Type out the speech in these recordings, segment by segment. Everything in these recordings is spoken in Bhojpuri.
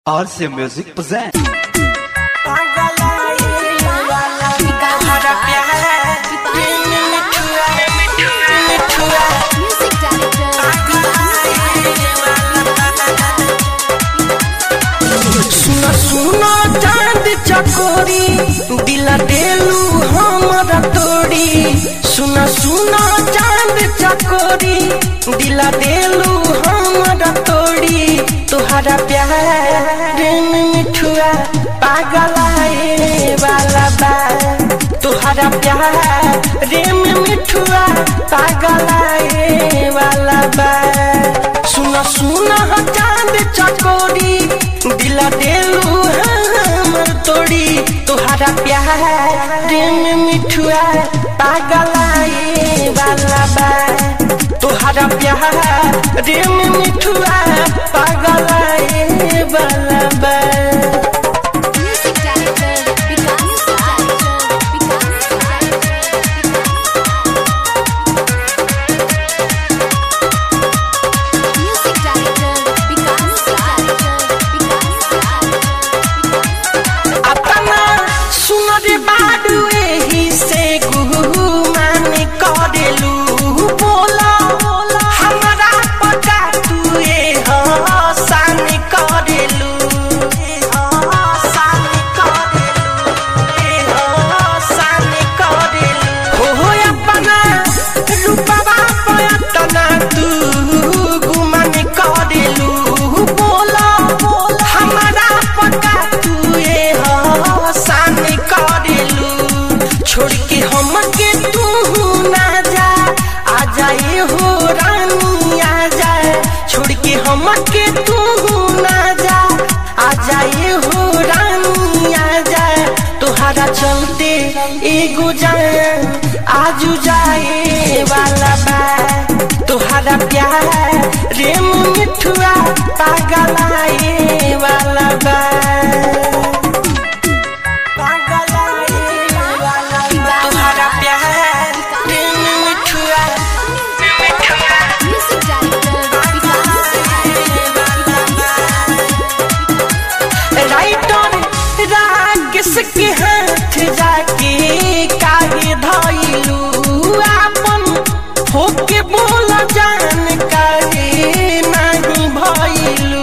RC Music presents. Music सुना सुना चांद चकोरी दिला देलू हमरा तोड़ी सुना सुना चांद चकोरी दिला देलू हमरा तोड़ी तुहरा प्यार में मिठुआ पागलाए वाला बा तुहरा प्यार में मिठुआ पागलाए वाला बा सुना सुना चांद चकोरी दिला देलू हमर तोड़ी तुहरा प्यार में मिठुआ पागलाए वाला बा तुहरा प्यार में मिठुआ पागलाए वाला बा director, Vikas director, Vikas Music director, Vikas director, Vikas अपना सुनर बाडू एही से गुहू माने करेलू बोला हमरा पता तू ए हसान करेलू ए हसान करेलू ए हसान करेलू हो हो अपना रूपवा पयतना तू गुमान करेलू बोला हमरा पता तू ए हसान करेलू छोड़ के हम के तू ना जा आ जाए हो रानी आ जाए छोड़ के हम के तू ना जा आ जाए हो रानी आ जाए तुहरा चलते एगो जाए आजू जाए वाला बा तुहरा प्यार रेम मिठुआ पागलाए वाला बा तुहरा प्यार रेम मिठुआ Music director, राइटर राकेश के हाथ जाके काहे धइलू आपन होके बोल जान काहे नहीं भइलू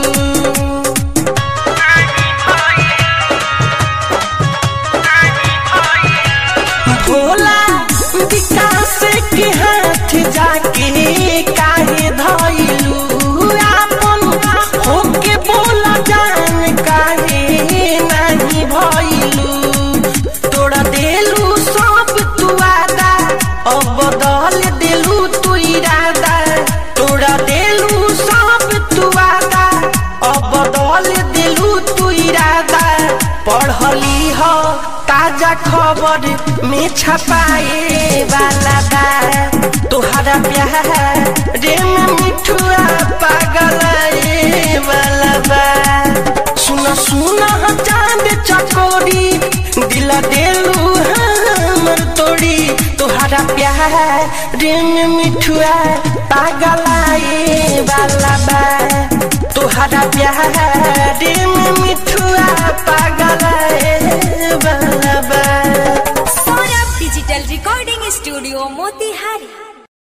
भोला विकास के हाथ जाके काहे धइलू आपन होके बोल जान काहे नहीं भइलू तोड़ा देलू सब तू आदा अब बदल देलू तू इरादा तोड़ा देलू सब तू आदा अब बदल देलू तू इरादा पढ़ली हो ताजा खबर में छपाए वाला बा तोहरा प्यार रे में मिठुआ पागल वाला बा सुना सुना चांद चकोरी दिला देलू हमर तोड़ी तोहरा प्यार रे में मिठुआ पागलाए वाला बा तोहरा प्यार रे में मिठुआ पागलाए वाला बा Saurabh digital recording studio Motihari